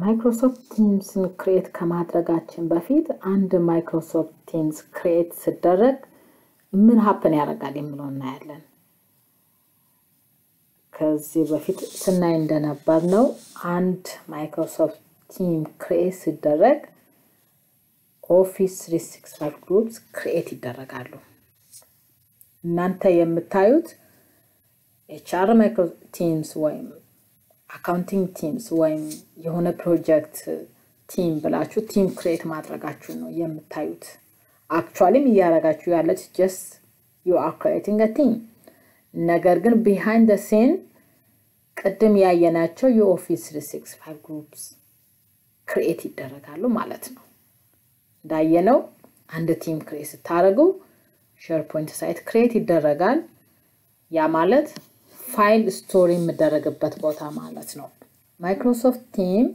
ማይክሮሶፍት ቲምስን ክሬት ከማድረጋችን በፊት አንድ ማይክሮሶፍት ቲምስ ክሬት ሲደረግ ምን ሀፕን ያደርጋል የሚለው እናያለን። ከዚህ በፊት ስናይ እንደነበር ነው አንድ ማይክሮሶፍት ቲም ክሬት ሲደረግ ኦፊስ 365 ግሩፕስ ክሬት ይደረጋሉ። እናንተ የምታዩት ኤችአር ማይክሮ ቲምስ ወይም አካውንቲንግ ቲምስ ወይም የሆነ ፕሮጀክት ቲም ብላችሁ ቲም ክሬት ማድረጋችሁ ነው የምታዩት። አክቹዋሊም እያደረጋችሁ ያለች ጀስት ዩ አር ክሬቲንግ ቲም። ነገር ግን ቢሃይንድ ሴን ቅድም ያየናቸው የኦፊስ 365 ግሩፕስ ክሬት ይደረጋሉ ማለት ነው። እንዳየነው አንድ ቲም ክሬት ስታደርጉ ሼርፖይንት ሳይት ክሬት ይደረጋል። ያ ማለት ፋይል ስቶሪ የምደረግበት ቦታ ማለት ነው። ማይክሮሶፍት ቲም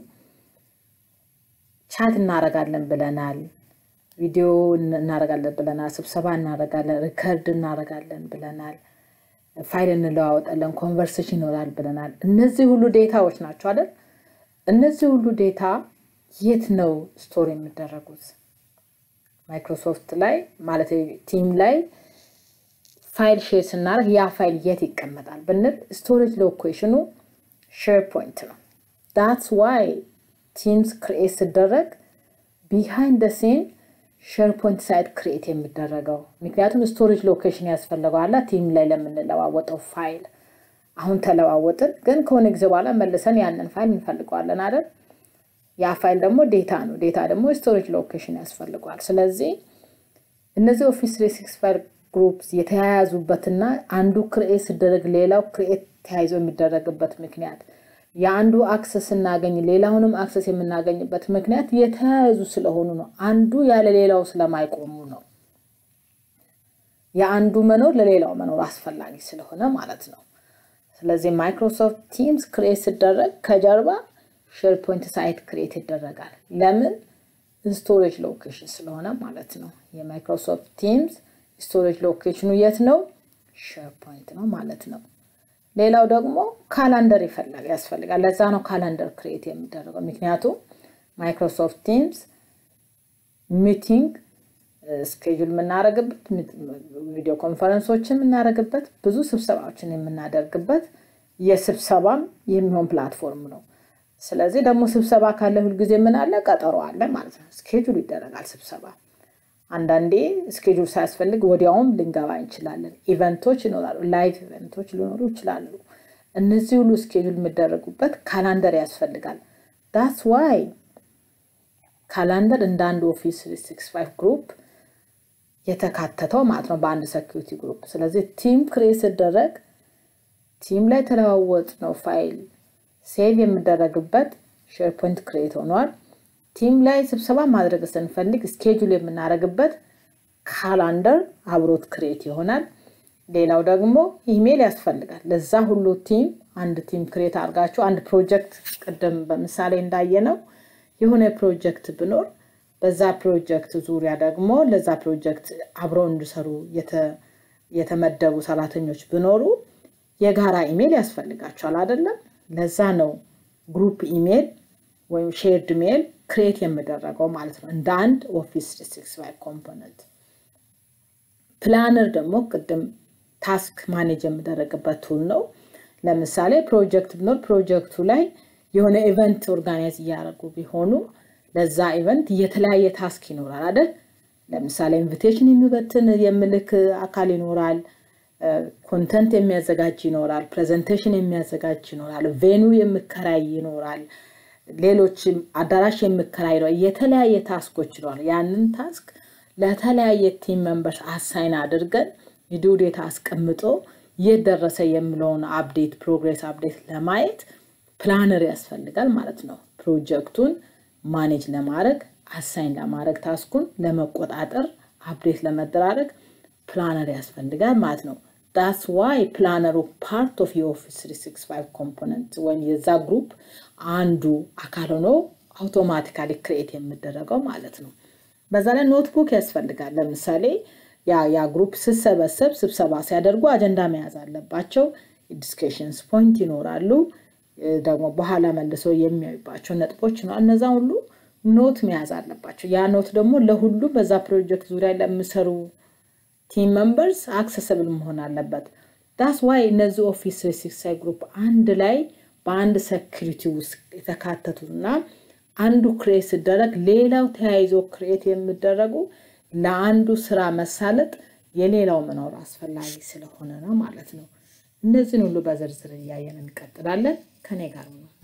ቻት እናደርጋለን ብለናል፣ ቪዲዮ እናደርጋለን ብለናል፣ ስብሰባ እናደርጋለን፣ ሪከርድ እናደርጋለን ብለናል፣ ፋይል እንለዋወጣለን፣ ኮንቨርሴሽን ይኖራል ብለናል። እነዚህ ሁሉ ዴታዎች ናቸው አይደል? እነዚህ ሁሉ ዴታ የት ነው ስቶሪ የሚደረጉት? ማይክሮሶፍት ላይ ማለት ቲም ላይ ፋይል ሼር ስናደርግ ያ ፋይል የት ይቀመጣል ብንል ስቶሬጅ ሎኬሽኑ ሼር ፖይንት ነው። ዳትስ ዋይ ቲምስ ክሪኤት ሲደረግ ቢሃይንድ ሴን ሼር ፖይንት ሳይት ክሪኤት የሚደረገው ምክንያቱም ስቶሬጅ ሎኬሽን ያስፈልገዋላ ቲም ላይ ለምንለዋወጠው ፋይል። አሁን ተለዋወጥን፣ ግን ከሆነ ጊዜ በኋላ መልሰን ያንን ፋይል እንፈልገዋለን አይደል? ያ ፋይል ደግሞ ዴታ ነው። ዴታ ደግሞ ስቶሬጅ ሎኬሽን ያስፈልገዋል። ስለዚህ እነዚህ ኦፊስ 365 ግሩፕስ የተያያዙበትና አንዱ ክርኤት ሲደረግ ሌላው ክርኤት ተያይዞ የሚደረግበት ምክንያት የአንዱ አክሰስ ስናገኝ ሌላውንም አክሰስ የምናገኝበት ምክንያት የተያያዙ ስለሆኑ ነው። አንዱ ያለ ሌላው ስለማይቆሙ ነው። የአንዱ መኖር ለሌላው መኖር አስፈላጊ ስለሆነ ማለት ነው። ስለዚህ ማይክሮሶፍት ቲምስ ክሬት ሲደረግ ከጀርባ ሼር ፖይንት ሳይት ክሬት ይደረጋል። ለምን? ስቶሬጅ ሎኬሽን ስለሆነ ማለት ነው። የማይክሮሶፍት ቲምስ ስቶሬጅ ሎኬሽኑ የት ነው? ሼር ፖይንት ነው ማለት ነው። ሌላው ደግሞ ካላንደር ይፈላል ያስፈልጋል። ለዛ ነው ካላንደር ክሬት የሚደረገው። ምክንያቱም ማይክሮሶፍት ቲምስ ሚቲንግ ስኬጁል የምናደርግበት ቪዲዮ ኮንፈረንሶችን የምናደርግበት ብዙ ስብሰባዎችን የምናደርግበት የስብሰባም የሚሆን ፕላትፎርም ነው። ስለዚህ ደግሞ ስብሰባ ካለ ሁልጊዜ ምን አለ? ቀጠሮ አለ ማለት ነው። ስኬጁል ይደረጋል ስብሰባ አንዳንዴ ስኬጁል ሳያስፈልግ ወዲያውም ልንገባ እንችላለን። ኢቨንቶች ይኖራሉ፣ ላይቭ ኢቨንቶች ሊኖሩ ይችላሉ። እነዚህ ሁሉ ስኬጁል የሚደረጉበት ካላንደር ያስፈልጋል። ዳስ ዋይ ካላንደር እንደ አንድ ኦፊስ 365 ግሩፕ የተካተተው ማለት ነው በአንድ ሴኪሪቲ ግሩፕ። ስለዚህ ቲም ክሬት ሲደረግ ቲም ላይ ተለዋወጥ ነው ፋይል ሴቭ የሚደረግበት ሼርፖይንት ክሬት ሆኗል። ቲም ላይ ስብሰባ ማድረግ ስንፈልግ ስኬጁል የምናደርግበት ካላንደር አብሮት ክሬት ይሆናል። ሌላው ደግሞ ኢሜል ያስፈልጋል። ለዛ ሁሉ ቲም አንድ ቲም ክሬት አድርጋችሁ አንድ ፕሮጀክት ቅድም በምሳሌ እንዳየነው የሆነ ፕሮጀክት ብኖር በዛ ፕሮጀክት ዙሪያ ደግሞ ለዛ ፕሮጀክት አብረው እንዲሰሩ የተመደቡ ሰራተኞች ቢኖሩ የጋራ ኢሜል ያስፈልጋቸዋል አይደለም? ለዛ ነው ግሩፕ ኢሜል ወይም ሼርድ ሜል ክሬት የሚደረገው ማለት ነው እንደ አንድ ኦፊስ 365 ኮምፖነንት። ፕላነር ደግሞ ቅድም ታስክ ማኔጅ የሚደረግበት ቱል ነው። ለምሳሌ ፕሮጀክት ብኖር ፕሮጀክቱ ላይ የሆነ ኢቨንት ኦርጋናይዝ እያደረጉ ቢሆኑ ለዛ ኢቨንት የተለያየ ታስክ ይኖራል አይደል? ለምሳሌ ኢንቪቴሽን የሚበትን የሚልክ አካል ይኖራል። ኮንተንት የሚያዘጋጅ ይኖራል። ፕሬዘንቴሽን የሚያዘጋጅ ይኖራል። ቬኑ የሚከራይ ይኖራል። ሌሎች አዳራሽ የሚከራይ ነው። የተለያየ ታስኮች ይኖራል። ያንን ታስክ ለተለያየ ቲም መንበርስ አሳይን አድርገን የዲው ዴታ አስቀምጦ የት ደረሰ የሚለውን አፕዴት ፕሮግሬስ አፕዴት ለማየት ፕላነር ያስፈልጋል ማለት ነው። ፕሮጀክቱን ማኔጅ ለማድረግ አሳይን ለማድረግ ታስኩን ለመቆጣጠር አፕዴት ለመደራረግ ፕላነር ያስፈልጋል ማለት ነው። ዳስ ዋይ ፕላነሩ ፓርት ኦፍ የኦፊስ 365 ኮምፖነንት ወይም የዛ ግሩፕ አንዱ አካል ሆኖ አውቶማቲካሊ ክሬት የሚደረገው ማለት ነው። በዛ ላይ ኖትቡክ ያስፈልጋል። ለምሳሌ ያ ያ ግሩፕ ስሰበሰብ ስብሰባ ሲያደርጉ አጀንዳ መያዝ አለባቸው። ዲስከሽንስ ፖይንት ይኖራሉ። ደግሞ በኋላ መልሰው የሚያዩባቸው ነጥቦች ነው። እነዛ ሁሉ ኖት መያዝ አለባቸው። ያ ኖት ደግሞ ለሁሉ በዛ ፕሮጀክት ዙሪያ ለሚሰሩ ቲም መንበርስ አክሰስብል መሆን አለበት። ዳስ ዋይ እነዚህ ኦፊስ ትሪ ሲክስቲ ፋይቭ ግሩፕ አንድ ላይ በአንድ ሴኪሪቲ ውስጥ የተካተቱት እና አንዱ ክሬት ሲደረግ ሌላው ተያይዞ ክሬት የሚደረጉ ለአንዱ ስራ መሳለጥ የሌላው መኖር አስፈላጊ ስለሆነ ነው ማለት ነው። እነዚህን ሁሉ በዝርዝር እያየን እንቀጥላለን። ከኔ ጋር ነው።